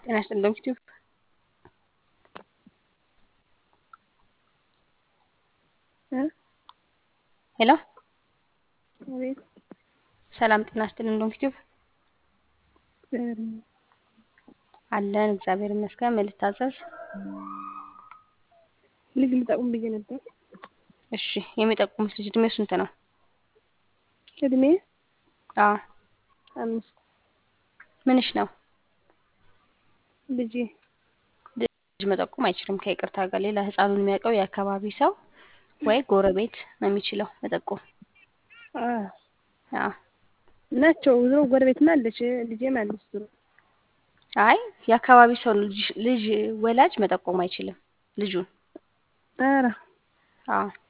ጤና ይስጥልኝ ዩቲዩብ ሄሎ አቤት ሰላም ጤና ይስጥልኝ ዩቲዩብ አለን እግዚአብሔር ይመስገን። ምን ልታዘዝ? ልጅ ልጠቁም ብዬ ነበር። እሺ የሚጠቁሙት ልጅ እድሜው ስንት ነው? እድሜ አዎ አምስት ምንሽ ነው? ልጄ ልጅ መጠቆም አይችልም ከይቅርታ ጋር። ሌላ ህፃኑን የሚያውቀው የአካባቢ ሰው ወይ ጎረቤት ነው የሚችለው መጠቆም። አ አዎ ናቸው ዝሮ ጎረቤትም አለች ልጄም አለች ዝሮ አይ የአካባቢ ሰው ነው ልጅ ልጅ ወላጅ መጠቆም አይችልም ልጁን። ኧረ አዎ